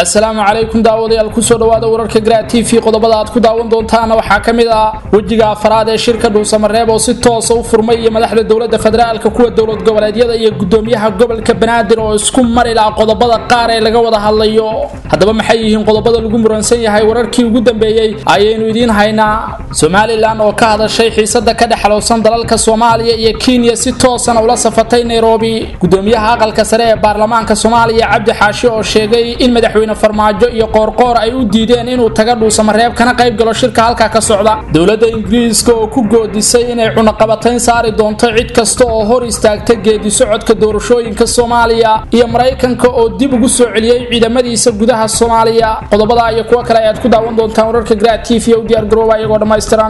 asalaamu calaykum daawadayaal kusoo dhawaada wararka gra t v qodobada aad ku daawan doontaana waxaa ka mid ah wejiga afaraad ee shirka dhuusamareeb oo si toosa u furmay iyo madaxda dowlada federaalka kuwa dowlad goboleedyada iyo gudoomiyaha gobolka banaadir oo isku mari laha qodobada qaar ee laga wada hadlayo haddaba maxay yihiin qodobada lagu muransan yahay wararkii ugu dambeeyey ayaynu idiin haynaa somalilan oo ka hadashay xiisada ka dhexlowsan dalalka soomaaliya iyo kenya si toosana ula safatay nairobi gudoomiyaha aqalka sare ee baarlamaanka soomaaliya cabdi xaashi oo sheegay in madaxweyne farmaajo iyo qoorqoor ay u diideen inuu taga dhuusamareeb kana qayb galo shirka halkaa ka socda dowladda ingiriiska oo ku goodisay inay cunaqabatayn saari doonto cid kasta oo hor istaagta geedi socodka doorashooyinka soomaaliya iyo maraykanka oo dib ugu soo celiyey ciidamadiisa gudaha soomaaliya qodobada iyo kuwo kale ayaad ku daawan doontaan wararka gra t v u diyaar garooba iyagoo dhammaystiran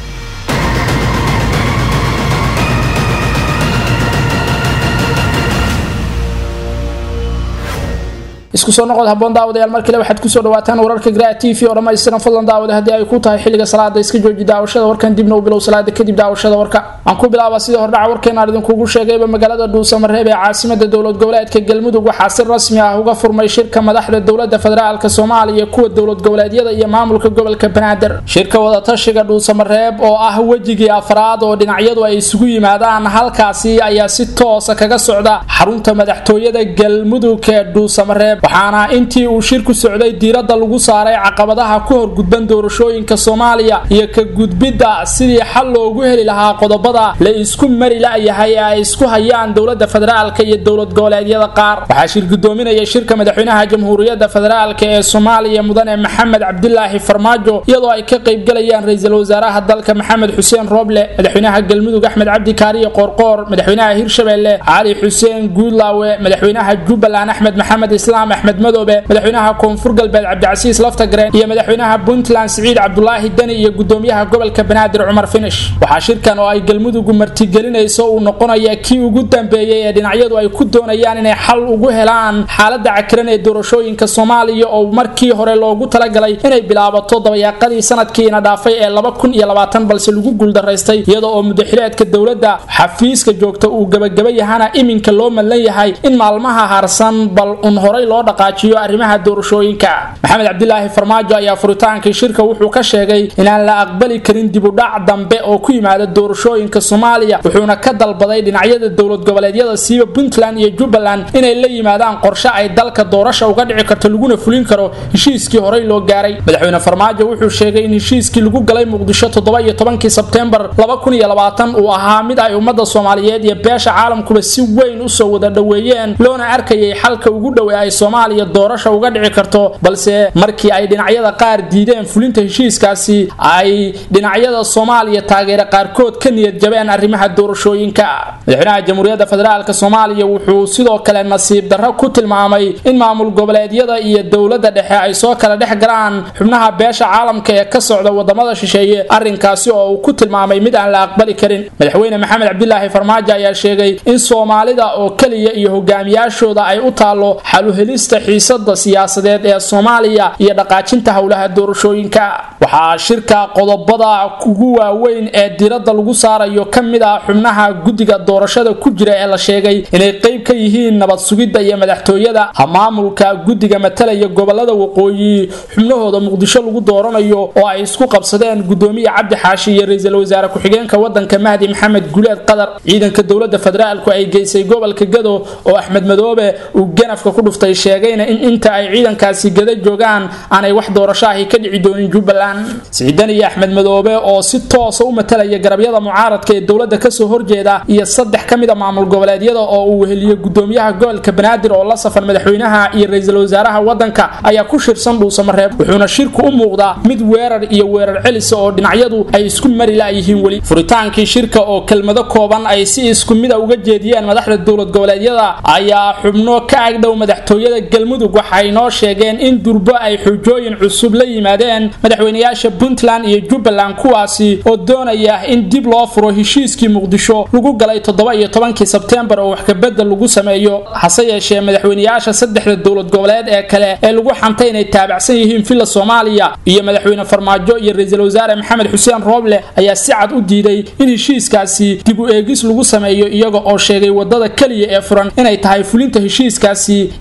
isku soo noqod haboon daawadayaal mar kale waxaad kusoo dhawaataan wararka gra t v oo dhammaystiran fadlan daawada haddii ay ku tahay xilliga salaada iska jooji daawashada warkan dibna u bilow salaada kadib daawashada warka aan ku bilaaba sidii hordhaca warkeenaan idinkugu sheegayba magaalada dhuusamareeb ee caasimada dowlad goboleedka galmudug waxaa si rasmi ah uga furmay shirka madaxda dowlada federaalka soomaaliya kuwa dowlad goboleedyada iyo maamulka gobolka banaadir shirka wadatashiga dhuusamareeb oo ah wejigii afraad oo dhinacyadu ay isugu yimaadaan halkaasi ayaa si toosa kaga socda xarunta madaxtooyada galmudug ee dhuusamareeb waxaana intii uu shirku socday diiradda lagu saaray caqabadaha ku horgudban doorashooyinka soomaaliya iyo ka gudbidda sidii xal loogu heli lahaa qodobada la isku mari la-yahay ee ay isku hayaan dowlada federaalka iyo dowlad goboleedyada qaar waxaa shir gudoominaya shirka madaxweynaha jamhuuriyadda federaalk ee soomaaliya mudane maxamed cabdilaahi farmaajo iyadoo ay ka qaybgalayaan ra-iisul wasaaraha dalka maxamed xuseen rooble madaxweynaha galmudug axmed cabdi kaariye qoorqoor madaxweynaha hirshabelle cali xuseen guudlaawe madaxweynaha jubbaland axmed maxamed islaam axmed madoobe madaxweynaha koonfur galbeed cabdicasiis laftagreen iyo madaxweynaha puntland siciid cabdulaahi deni iyo gudoomiyaha gobolka banaadir cumar finish waxaa shirkan oo ay galmudugu martigelinayso uu noqonaya kii ugu dambeeyey ee dhinacyadu ay ku doonayaan inay xal ugu helaan xaalada cakiran ee doorashooyinka soomaaliya oo markii hore loogu talagalay inay bilaabato dabayaaqadii sanadkiina dhaafay ee laba kun iyo labaatan balse lagu guuldaraystay iyada oo mudaxileedka dowladda xafiiska joogta uu gabagaba yahana iminka loo madlan yahay in maalmaha harsan bal un horay loo dhaqaajiyo arrimaha doorashooyinka maxamed cabdilaahi farmaajo ayaa furitaankii shirka wuxuu ka sheegay inaan la aqbali karin dibudhac dambe oo ku yimaada doorashooyinka soomaaliya wuxuuna ka dalbaday dhinacyada dowlad goboleedyada siiba puntland iyo jubbaland inay la yimaadaan qorshe ay dalka doorasha uga dhici karto laguna fulin karo heshiiskii horey loo gaaray madaxweyne farmaajo wuxuu sheegay in heshiiskii lagu galay muqdisho toddoba iyo tobankii sebteembar laba kun iyo labaatan uu ahaa mid ay ummadda soomaaliyeed iyo beesha caalamkuba si weyn usoo wada dhoweeyeen loona arkayay xalka ugu dhow ee ay soomaaliya doorasha uga dhici karto balse markii ay dhinacyada qaar diideen fulinta heshiiskaasi ay dhinacyada soomaaliya taageere qaarkood ka niyad jabeen arrimaha doorashooyinka madaxweynaha jamhuuriyadda federaalk soomaaliya wuxuu sidoo kale nasiib darro ku tilmaamay in maamul goboleedyada iyo dowladda dhexe ay soo kala dhex galaan xubnaha beesha caalamka ee ka socda wadamada shisheeye arrinkaasi oo uu ku tilmaamay mid aan la aqbali karin madaxweyne maxamed cabdilaahi farmaajo ayaa sheegay in soomaalida oo keliya iyo hogaamiyaashooda ay u taalo xaluhelista xiisada siyaasadeed ee soomaaliya iyo dhaqaajinta howlaha doorashooyinka waxaa shirka qodobada ugu waaweyn ee diradda lagu saarayo ka mid ah xubnaha guddiga doorashada ku jira ee la sheegay inay qeyb ka yihiin nabad sugidda iyo madaxtooyada maamulka guddiga matalaya gobolada waqooyi xubnahooda muqdisho lagu dooranayo oo ay isku qabsadeen gudoomiye cabdi xaashi iyo ra-iisul wasaare ku-xigeenka wadanka mahdi maxamed guleed qadar ciidanka dowlada federaalku ay geysay gobolka gado oo axmed madoobe uu ganafka ku dhuftay sheegayna in inta ay ciidankaasi gada joogaan aanay wax doorasho ahi ka dhici doonin jubbaland siciidan iyo axmed madoobe oo si toosa u matalaya garabyada mucaaradka ee dowladda kasoo horjeeda iyo saddex ka mid a maamul goboleedyada oo uu weheliyo gudoomiyaha gobolka banaadir oo la safan madaxweynaha iyo ra-iisul wasaaraha wadanka ayaa ku shirsan dhuusamareeb wuxuuna shirku u muuqdaa mid weerar iyo weerar celisa oo dhinacyadu ay isku mari la-yihiin weli furitaankii shirka oo kelmado kooban ay si isku mida uga jeediyeen madaxda dowlad goboleedyada ayaa xubno ka agdhow madaxtooyada galmudug waxay noo sheegeen in durbo ay xujooyin cusub la yimaadeen madaxweynayaasha puntland iyo jubbaland kuwaasi oo doonaya in dib loo furo heshiiskii muqdisho lagu galay toddoba iyo tobankii sebteembar oo wax kabedel lagu sameeyo hase yeeshee madaxweynayaasha saddexda dowlad goboleed ee kale ee lagu xantay inay taabacsan yihiin villa soomaaliya iyo madaxweyne farmaajo iyo ra-iisul wasaare maxamed xuseen rooble ayaa si cad u diiday in heshiiskaasi dib u eegis lagu sameeyo iyaga oo sheegay wadada keliya ee furan inay tahay fulinta heshiiskaasi iyo sidii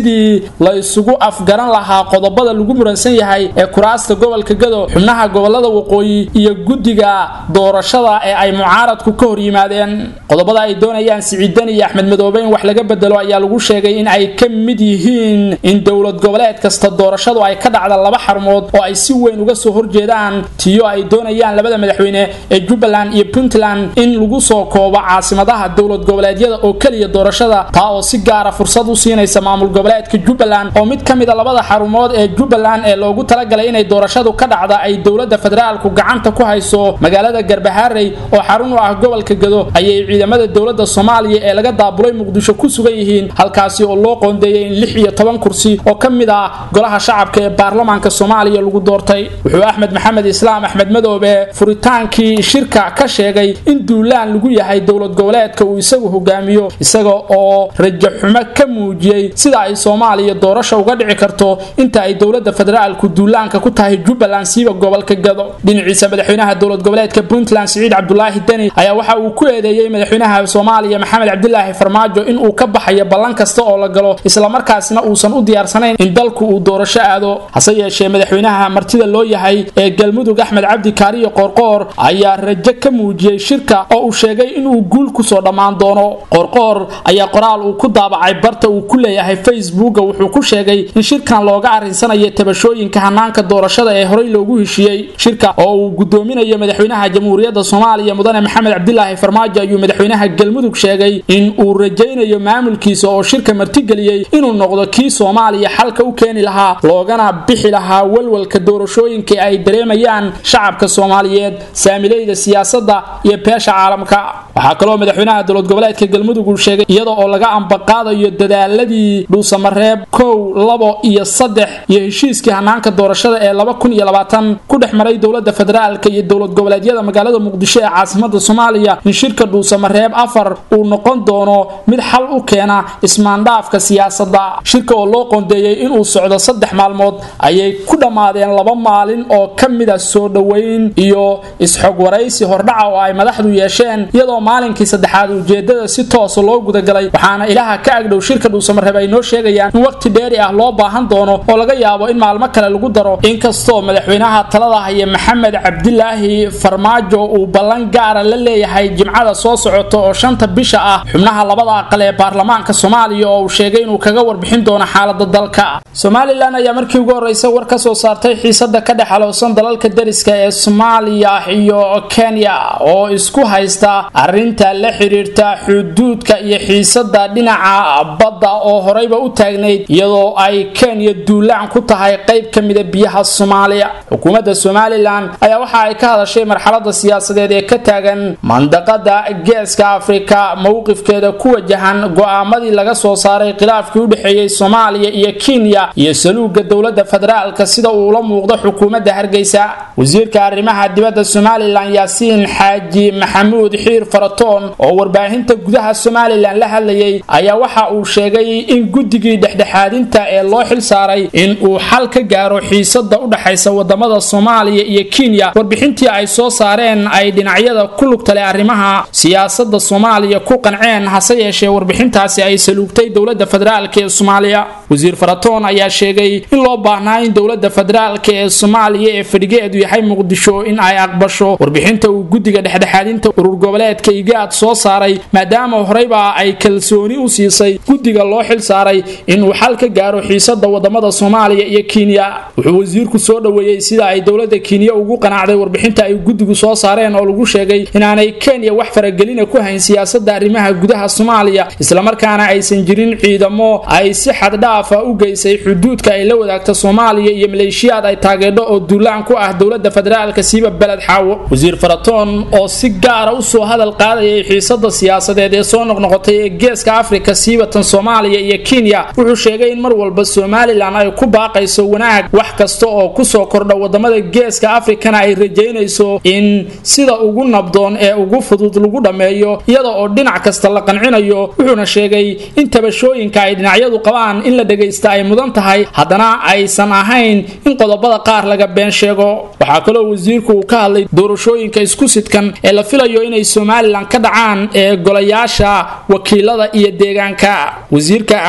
sidii la isugu afgaran lahaa qodobada lagu muransan yahay ee kuraasta gobolka gado xubnaha gobolada waqooyi iyo guddiga doorashada ee ay mucaaradku ka hor yimaadeen qodobada ay doonayaan siciidan iyo axmed madoobe in wax laga bedelo ayaa lagu sheegay in ay ka mid yihiin in dowlad goboleed kasta doorashadu ay ka dhacda laba xarmood oo ay si weyn uga soo horjeedaan tiyo ay doonayaan labada madaxweyne ee jubbaland iyo puntland in lagu soo koobo caasimadaha dowlad goboleedyada oo keliya doorashada taa oo si gaara fursad u siinaysa maamul goboleedka jubbaland oo mid ka mid a labada xarumood ee jubbaland ee loogu talagalay inay doorashadu ka dhacda ay dowlada federaalku gacanta ku hayso magaalada garbaharey oo xarun u ah gobolka gado ayay ciidamada dowlada soomaaliya ee laga daabulay muqdisho ku sugan yihiin halkaasi oo loo qoondeeyay in lix iyo toban kursi oo ka mid ah golaha shacabka ee baarlamaanka soomaaliya lagu doortay wuxuu axmed maxamed islaam axmed madoobe furitaankii shirka ka sheegay in duulaan lagu yahay dowlad goboleedka uu isagu hogaamiyo isaga oo rajaxumo ka muujiyey sida ay soomaaliya doorasha uga dhici karto inta ay dowlada federaalku duulaanka ku tahay jubbaland siiba gobolka gado dhinaciisa madaxweynaha dowlad goboleedka puntland siciid cabdulaahi deni ayaa waxa uu ku eedeeyey madaxweynaha soomaaliya maxamed cabdilaahi farmaajo in uu ka baxayo ballan kasta oo la galo islamarkaasna uusan u diyaarsanayn in dalku uu doorasho aado hase yeeshee madaxweynaha martida loo yahay ee galmudug axmed cabdi kaariyo qoorqoor ayaa rajo ka muujiyey shirka oo uu sheegay inuu guul kusoo dhammaan doono qoorqoor ayaa qoraal uu ku daabacay barta uu ku leeyahay facebooka wuxuu ku sheegay in shirkan looga arrinsanayo tabashooyinka hanaanka doorashada ee horey loogu heshiiyey shirka oo uu gudoominayo madaxweynaha jamhuuriyadda soomaaliya mudane maxamed cabdilaahi farmaajo ayuu madaxweynaha galmudug sheegay in uu rajaynayo maamulkiisa oo shirka martigeliyey inuu noqdo kii soomaaliya xalka u keeni lahaa loogana bixi lahaa walwalka doorashooyinka ay dareemayaan shacabka soomaaliyeed saamileyda siyaasadda iyo beesha caalamka waxaa kaloo madaxweynaha dowlad goboleedka galmudug uu sheegay iyada oo laga ambaqaadayo dadaaladii dhuusamareeb kow labo iyo saddex iyo heshiiskii hanaanka doorashada ee laba kun iyo labaatan ku dhex maray dowlada federaalka iyo dowlad goboleedyada magaalada muqdisho ee caasimada soomaaliya in shirka dhuusamareeb afar uu noqon doono mid xal u keena ismaandhaafka siyaasadda shirka oo loo qoondeeyey inuu socdo saddex maalmood ayay ku dhammaadeen laba maalin oo ka mid a soo dhoweyn iyo isxog waraysi hordhaca oo ay madaxdu yeesheen iyadoo maalinkii saddexaad ujeedada si toosa loo gudagalay waxaana ilaha ka agdhow shirka dhuusamareeb ay noo sheegayaan in waqti dheeri ah loo baahan doono oo laga yaabo in maalmo kale lagu daro inkastoo madaxweynaha talada haya maxamed cabdilaahi farmaajo uu ballan gaara la leeyahay jimcada soo socota oo shanta bisha ah xubnaha labada aqal ee baarlamaanka soomaaliya oo uu sheegay inuu kaga warbixin doono xaalada dalka somalilan ayaa markii ugu horeysa war ka soo saartay xiisada ka dhex alowsan dalalka dariska ee soomaaliya iyo kenya oo isku haysta arinta la xiriirta xuduudka iyo xiisada dhinaca badda oo horeyba u taagnayd iyadoo ay kenya duulaan ku tahay qayb ka mida biyaha soomaaliya xukuumadda somalilan ayaa waxa ay ka hadashay marxalada siyaasadeed ee ka taagan mandaqada geeska afrika mowqifkeeda ku wajahan go-aamadii laga soo saaray khilaafkii u dhexeeyey soomaaliya iyo kenya iyo saluuga dowlada federaalka sida uula muuqdo xukuumadda hargeysa wasiirka arrimaha dibadda somalilan yaasiin xaaji maxamuud xiir faratoon oo warbaahinta gudaha somalilan la hadlayay ayaa waxa uu sheegay in guddigii dhexdhexaadinta ee loo xil saaray in uu xal ka gaaro xiisada u dhaxaysa wadamada soomaaliya iyo kenya warbixintii ay soo saareen ay dhinacyada ku lugtale arrimaha siyaasada soomaaliya ku qanceen hase yeeshee warbixintaasi ay saluugtay dowlada federaalk ee soomaaliya wasiir faratoon ayaa sheegay in loo baahnaa in dowlada federaalk ee soomaaliya ee fadhigeedu yahay muqdisho in ay aqbasho warbixinta uu guddiga dhexdhexaadinta urur goboleedka igaad soo saaray maadaama horeyba ay kalsooni u siisay guddiga loo xil saaray inuu xal ka gaaro xiisada wadamada soomaaliya iyo kenya wuxuu wasiirku soo dhoweeyey sida ay dowlada kenya ugu qanacday warbixinta ay guddigu soo saareen oo lagu sheegay inaanay kenya wax faragelina ku hayn siyaasada arrimaha gudaha soomaaliya islamarkaana aysan jirin ciidamo ay si xaddhaafa u geysay xuduudka ay la wadaagta soomaaliya iyo maleeshiyaad ay taageedho oo duulaan ku ah dowlada federaalka siiba beled xaawo wasiir faratoon oo si gaara usoo hadal qaadayay xiisada siyaasadeed ee soo noqnoqotay ee geeska afrika siibatan soomaaliya iyo kenya wuxuu sheegay in mar walba somalilan ay ku baaqayso wanaag wax kasta oo kusoo kordha wadamada geeska afrikana ay rajaynayso in sida ugu nabdoon ee ugu fudud lagu dhammeeyo iyada oo dhinac kasta la qancinayo wuxuuna sheegay in tabashooyinka ay dhinacyadu qabaan in la dhagaysta ay mudan tahay haddana aysan ahayn in qodobada qaar laga been sheego waxaa kaloo wasiirku uu ka hadlay doorashooyinka isku sidkan ee la filayo inay somalilan ka dhacaan ee golayaasha wakiilada iyo deegaanka wasiirka amuuraha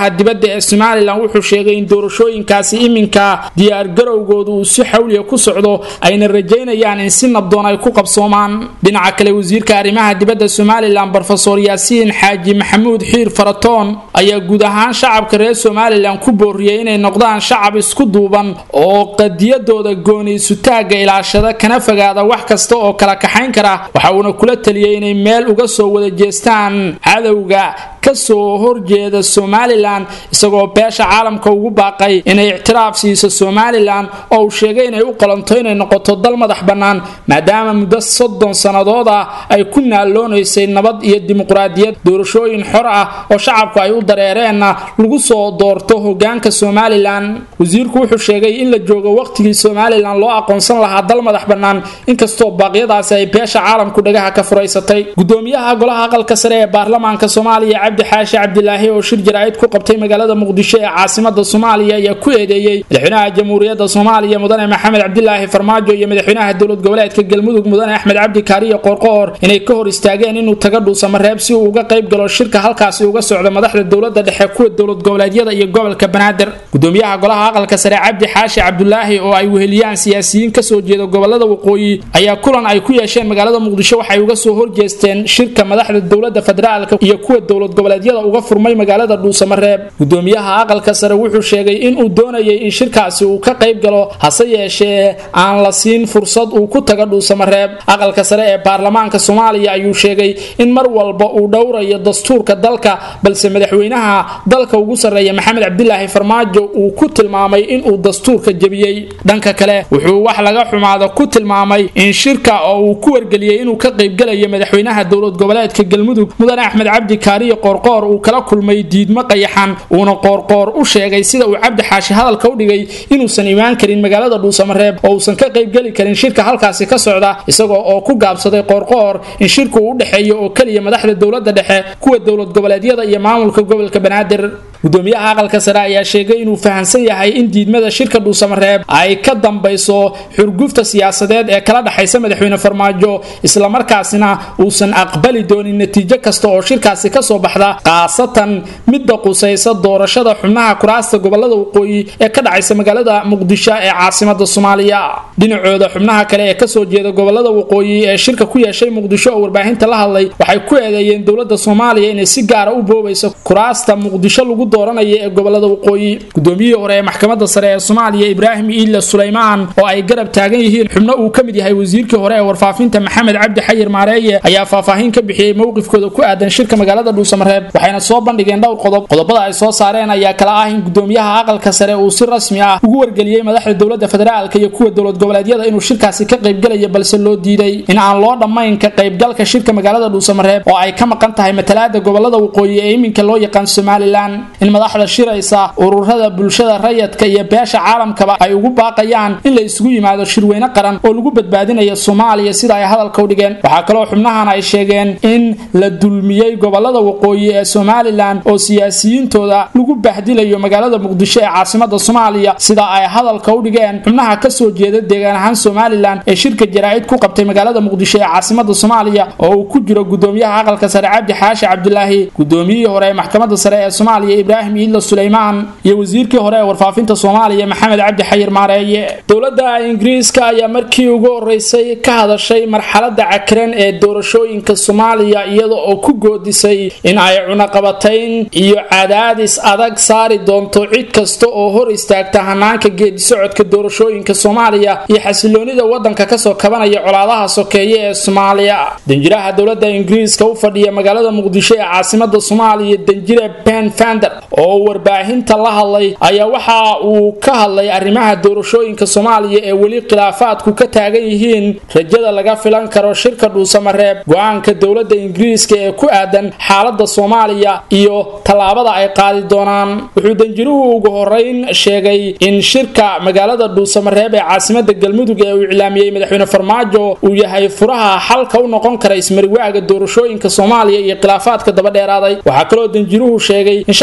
dibadda ee somalilan wuxuu sheegay in doorashooyinkaasi iminka diyaargarowgooda uu si xawliya ku socdo ayna rajaynayaan in si nabdoon ay ku qabsoomaan dhinaca kale wasiirka arrimaha dibadda somalilan rofesor yaasiin xaaji maxamuud xiir faratoon ayaa guud ahaan shacabka reer somalilan ku booriyey inay noqdaan shacab isku duuban oo qadiyadooda gooniisutaagga ilaashada kana fogaada wax kasta oo kala kaxayn kara waxa uuna kula taliyey inay meel uga soo wada jeestaan cadowga kasoo horjeeda somalilan isagoo beesha caalamka ugu baaqay inay ictiraaf siiso somalilan oo uu sheegay inay u qalanto inay noqoto dal madax bannaan maadaama muddo soddon sannadood ah ay ku naaloonaysay nabad iyo dimuqraadiyad doorashooyin xor ah oo shacabku ay u dareereenna lagu soo doorto hogaanka somalilan wasiirku wuxuu sheegay in la joogo waqtigii somalilan loo aqoonsan lahaa dal madax bannaan inkastoo baaqyadaasi ay beesha caalamku dhagaha ka furaysatay gudoomiyaha golaha aqalka sare ee baarlamaanka soomaaliya cabdi xaashi cabdilaahi oo shir jaraa'id ku qabtay magaalada muqdisho ee caasimada soomaaliya ayaa ku eedeeyey madaxweynaha jamhuuriyadda soomaaliya mudane maxamed cabdilaahi farmaajo iyo madaxweynaha dowlad goboleedka galmudug mudane axmed cabdi kaariyo qoorqoor inay ka hor istaageen inuu taga dhuusamareeb si uu uga qayb galo shirka halkaasi uga socda madaxda dowlada dhexe kuwa dowlad goboleedyada iyo gobolka banaadir gudoomiyaha golaha aqalka sare cabdi xaashi cabdulaahi oo ay weheliyaan siyaasiyiin kasoo jeeda gobolada waqooyi ayaa kulan ay ku yeesheen magaalada muqdisho waxay uga soo horjeesteen shirka madaxda dowlada federaalka iyo kuwa dowlad goboleedyada uga furmay magaalada dhuusamareeb gudoomiyaha aqalka sare wuxuu sheegay inuu doonayay in shirkaasi uu ka qayb galo hase yeeshee aan la siin fursad uu ku taga dhuusamareeb aqalka sare ee baarlamaanka soomaaliya ayuu sheegay in mar walba uu dhowrayo dastuurka dalka balse madaxweynaha dalka ugu sarreeya maxamed cabdilaahi farmaajo uu ku tilmaamay inuu dastuurka jebiyey dhanka kale wuxuu wax laga xumaado ku tilmaamay in shirka oo uu ku wargeliyey inuu ka qaybgalayo madaxweynaha dowlad goboleedka galmudug mudane axmed cabdi kaariyo qoorqoor uu kala kulmay diidmo qayaxan uuna qoorqoor u sheegay sida uu cabdi xaashi hadalka u dhigay inuusan imaan karin magaalada dhuusamareeb oo uusan ka qaybgeli karin shirka halkaasi ka socda isagoo oo ku gaabsaday qoorqoor in shirku uu u dhexeeyo oo keliya madaxda dowlada dhexe kuwa dowlad goboleedyada iyo maamulka gobolka banaadir gudoomiyaha aqalka sare ayaa sheegay inuu fahamsan yahay in diidmada shirka dhuusamareeb ay ka dambayso xurgufta siyaasadeed ee kala dhexaysa madaxweyne farmaajo islamarkaasina uusan aqbali doonin natiijo kasta oo shirkaasi kasoo baxda khaasatan midda qusaysa doorashada xubnaha kuraasta gobolada waqooyi ee ka dhacaysa magaalada muqdisho ee caasimada soomaaliya dhinacooda xubnaha kale ee kasoo jeeda gobolada waqooyi ee shirka ku yeeshay muqdisho oo warbaahinta la hadlay waxay ku eedeeyeen dowlada soomaaliya inay si gaara u boobayso kuraasta muqdisho lagu dooranaya ee gobolada waqooyi gudoomiyihii hore ee maxkamada sare ee soomaaliya ibraahim iile sulaymaan oo ay garab taagan yihiin xubno uu ka mid yahay wasiirkii hore ee warfaafinta maxamed cabdi xayir maareeye ayaa faahfaahin ka bixiyey mowqifkooda ku aadan shirka magaalada dhuusamareeb waxayna soo bandhigeen dhowr qodob qodobada ay soo saareen ayaa kala ah in gudoomiyaha aqalka sare uu si rasmi ah ugu wargeliyey madaxda dowlada federaalka iyo kuwa dowlad goboleedyada inuu shirkaasi ka qaybgelaya balse loo diiday in aan loo dhammayn ka qaybgalka shirka magaalada dhuusamareeb oo ay ka maqan tahay matalaada gobolada waqooyi ee iminka loo yaqaan somalilan in madaxda shiraysa ururada bulshada rayadka iyo beesha caalamkaba ay ugu baaqayaan in la isugu yimaado shirweyne qaran oo lagu badbaadinayo soomaaliya sida ay hadalka u dhigeen waxaa kaloo xubnahan ay sheegeen in la dulmiyey gobolada waqooyi ee somalilan oo siyaasiyiintooda lagu bahdilayo magaalada muqdisho ee caasimada soomaaliya sida ay hadalka u dhigeen xubnaha kasoo jeeda deegaan ahaan somalilan ee shirka jaraa'id ku qabtay magaalada muqdisho ee caasimada soomaaliya oo uu ku jiro gudoomiyaha aqalka sare cabdi xaashi cabdilaahi gudoomiyihii hore ee maxkamada sare ee soomaaliya ibraahim iidla suleymaan iyo wasiirkii hore ee warfaafinta soomaaliya maxamed cabdi xayir maareeye dowladda ingiriiska ayaa markii ugu horeysay ka hadashay marxalada cakiran ee doorashooyinka soomaaliya iyada oo ku goodisay in ay cunaqabatayn iyo cadaadis adag saari doonto cid kasta oo hor istaagta hanaanka geedisocodka doorashooyinka soomaaliya iyo xasiloonida wadanka kasoo kabanaya colaadaha sokeeye ee soomaaliya danjiraha dowlada ingiriiska u fadhiya magaalada muqdisho ee caasimada soomaaliya danjire ben fander oo warbaahinta la hadlay ayaa waxa uu ka hadlay arrimaha doorashooyinka soomaaliya ee weli khilaafaadku ka taagan yihiin rajada laga filan karo shirka dhuusamareeb go-aanka dowlada ingiriiska ee ku aadan xaalada soomaaliya iyo tallaabada ay qaadi doonaan wuxuu danjiruhu ugu horeyn sheegay in shirka magaalada dhuusamareeb ee caasimada galmudug ee uu iclaamiyey madaxweyne farmaajo uu yahay furaha xalka u noqon kara ismariwaaga doorashooyinka soomaaliya iyo khilaafaadka daba dheeraaday waxaa kaloo danjiruhu sheegay in shacabka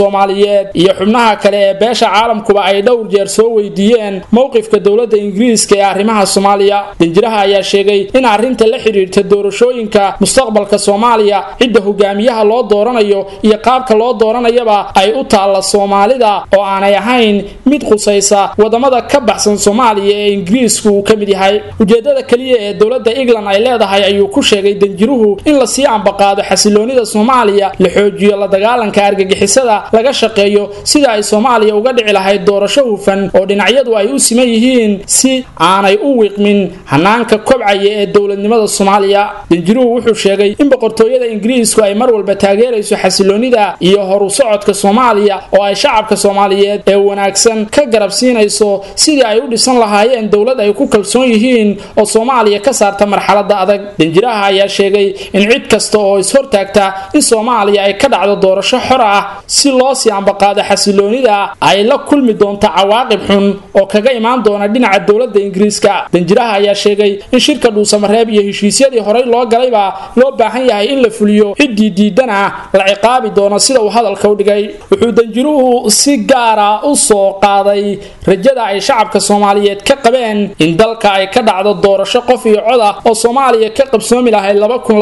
soomaaliyeed iyo xubnaha kale ee beesha caalamkuba ay dhowr jeer soo weydiiyeen mowqifka dowladda ingiriiska ee arrimaha soomaaliya danjiraha ayaa sheegay in arrinta la xidhiirta doorashooyinka mustaqbalka soomaaliya cidda hogaamiyaha loo dooranayo iyo qaabka loo dooranayaba ay u taalla soomaalida oo aanay ahayn mid qusaysa wadamada ka baxsan soomaaliya ee ingiriisku uu ka mid yahay ujeedada keliya ee dowladda england ay leedahay ayuu ku sheegay danjiruhu in lasii ambaqaado xasiloonida soomaaliya la xoojiyo la dagaalanka argagixisada laga shaqeeyo sida ay soomaaliya uga dhici lahayd doorasho hufan oo dhinacyadu ay u siman yihiin si aanay u wiiqmin hanaanka kobcaya ee dowladnimada soomaaliya danjiruhu wuxuu sheegay in boqortooyada ingiriisku ay mar walba taageerayso xasiloonida iyo horu socodka soomaaliya oo ay shacabka soomaaliyeed ee wanaagsan ka garab siinayso sidii ay u dhisan lahaayeen dowlad ay ku kalsoon yihiin oo soomaaliya ka saarta marxalada adag danjiraha ayaa sheegay in cid kasta oo ishortaagta in soomaaliya ay ka dhacdo doorasho xor ah si loo sii ambaqaado xasiloonida ay la kulmi doonto cawaaqib xun oo kaga imaan doona dhinaca dowlada ingiriiska danjiraha ayaa sheegay in shirka dhuusamareeb iyo heshiisyadii horey loo galayba loo baahan yahay in la fuliyo ciddii diidana la ciqaabi doono sida uu hadalka u dhigay wuxuu danjiruhu si gaara u soo qaaday rajada ay shacabka soomaaliyeed ka qabeen in dalka ay ka dhacdo doorasho qof iyo cod ah oo soomaaliya ka qabsoomi lahayd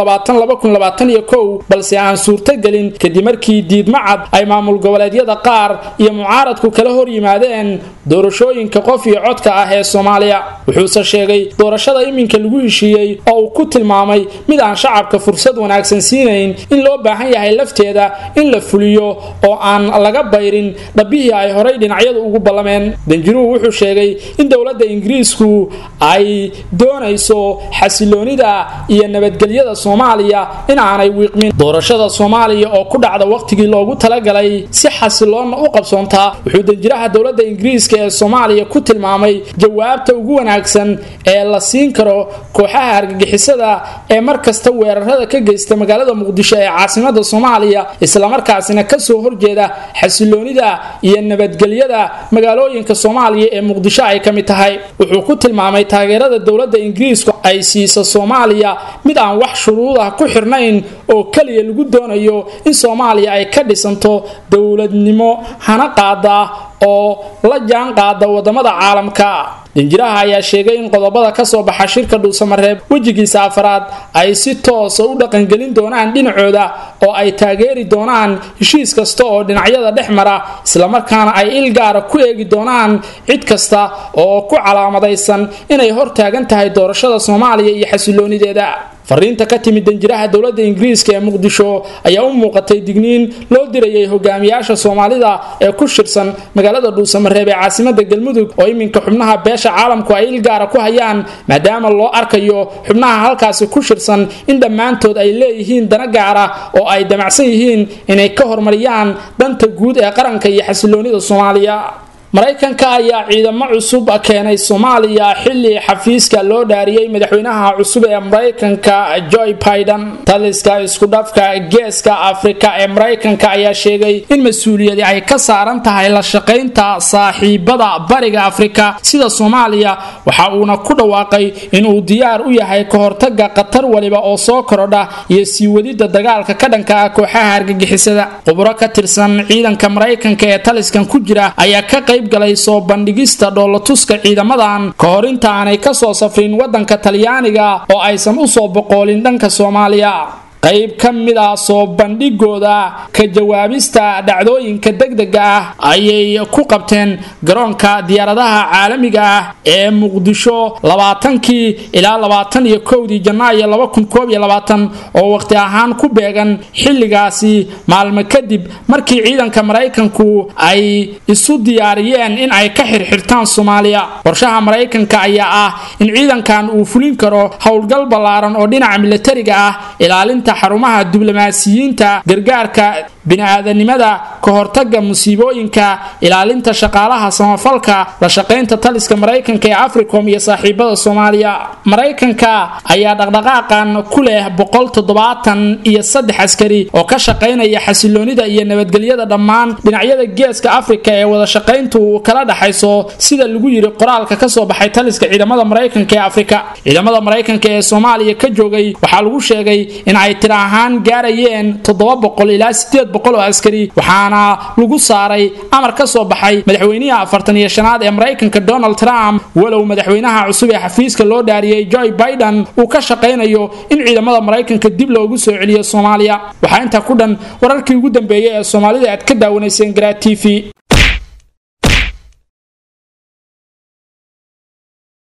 balse aan suurtogelin kadib markii diidma cad ay maamul goboleedyada qaar iyo mucaaradku kala hor yimaadeen doorashooyinka qof iyo codka ah ee soomaaliya wuxuuse sheegay doorashada iminka lagu heshiiyey oo uu ku tilmaamay mid aan shacabka fursad wanaagsan siinayn in loo baahan yahay lafteeda in la fuliyo oo aan laga bayrin dhabbihii ay horay dhinacyadu ugu ballameen danjiruhu wuxuu sheegay in dowladda ingiriisku ay doonayso xasiloonida iyo nabadgelyada soomaaliya in aanay wiiqmin doorashada soomaaliya oo ku dhacda wakhtigii loogu talagalay si xasiloonna u qabsoontaa wuxuu danjiraha dowladda ingiriiska ee soomaaliya ku tilmaamay jawaabta ugu wanaagsan ee la siin karo kooxaha argagixisada ee mar kasta weerarada ka geysta magaalada muqdisho ee caasimada soomaaliya islamarkaasina kasoo horjeeda xasiloonida iyo nabadgelyada magaalooyinka soomaaliya ee muqdisho ay ka mid tahay wuxuu ku tilmaamay taageerada dowladda ingiriisku ay siisa soomaaliya mid aan wax shuruud ah ku xirnayn oo keliya lagu doonayo in soomaaliya ay ka dhisanto dowladnimo hana qaada oo la jaan qaada wadamada caalamka danjiraha ayaa sheegay in qodobada kasoo baxa shirka dhuusamareeb wejigiisa afaraad ay si toosa u dhaqangelin doonaan dhinacooda oo ay taageeri doonaan heshiis kasta oo dhinacyada dhex mara islamarkaana ay il gaara ku eegi doonaan cid kasta oo ku calaamadaysan inay hortaagan tahay doorashada soomaaliya iyo xasiloonideeda fariinta ka timid danjiraha dowladda ingiriiska ee muqdisho ayaa u muuqatay digniin loo dirayay hogaamiyaasha soomaalida ee ku shirsan magaalada dhuusamareeb ee caasimada galmudug oo iminka xubnaha beesha caalamku ay il gaara ku hayaan maadaama loo arkayo xubnaha halkaasi ku shirsan in dhammaantood ay leeyihiin dana gaara oo ay damacsan yihiin inay ka hormariyaan danta guud ee qaranka iyo xasiloonida soomaaliya maraykanka ayaa ciidamo cusub keenay soomaaliya xili xafiiska loo dhaariyey madaxweynaha cusub ee maraykanka joy biden taliska iskudhafka geeska afrika ee maraykanka ayaa sheegay in mas-uuliyadi ay ka saaran tahay la shaqaynta saaxiibada bariga afrika sida soomaaliya waxa uuna ku dhawaaqay inuu diyaar u yahay ka hortaga khatar waliba oo soo korodha iyo sii wadida dagaalka ka dhanka ah kooxaha argagixisada khubro ka tirsan ciidanka maraykanka ee taliskan ku jira ayaa ka qayb galay soo bandhigista dhoolatuska ciidamadan ka hor inta aanay kasoo safrin wadanka talyaaniga oo aysan usoo boqoolin dhanka soomaaliya qayb ka mid ah soo bandhigooda ka jawaabista dhacdooyinka degdega ah ayay ku qabteen garoonka diyaaradaha caalamiga ah ee muqdisho labaatankii ilaa labaatan iyo kowdii janaayo laba kun koob iyo labaatan oo waqti ahaan ku beegan xilligaasi maalmo kadib markii ciidanka maraykanku ay isu diyaariyeen in ay ka xirxirtaan soomaaliya qorshaha maraykanka ayaa ah in ciidankan uu fulin karo howlgal ballaaran oo dhinaca milatariga ah ilaalinta xarumaha diblomaasiyiinta gargaarka bini-aadanimada ka hortaga musiibooyinka ilaalinta shaqaalaha samafalka la shaqaynta taliska maraykanka ee africom iyo saaxiibada soomaaliya maraykanka ayaa dhaqdhaqaaqan ku leh boqol toddobaatan iyo saddex askari oo ka shaqaynaya xasiloonida iyo nabadgelyada dhammaan dhinacyada geeska afrika ee wada shaqayntu kala dhaxayso sida lagu yiri qoraalka kasoo baxay taliska ciidamada maraykanka ee afrika ciidamada maraykanka ee soomaaliya ka joogay waxaa lagu sheegay in ay tir ahaan gaarayeen toddoba boqol ilaa sideed boqol oo askari waxaana lagu saaray amar ka soo baxay madaxweynihii afartan iyo shanaad ee maraykanka donald trump walow madaxweynaha cusub ee xafiiska loo dhaariyey joe biden uu ka shaqaynayo in ciidamada maraykanka dib loogu soo celiyo soomaaliya waxaa intaa ku dhan wararkii ugu dambeeyey ee soomaalida aad ka daawanayseen garaa t v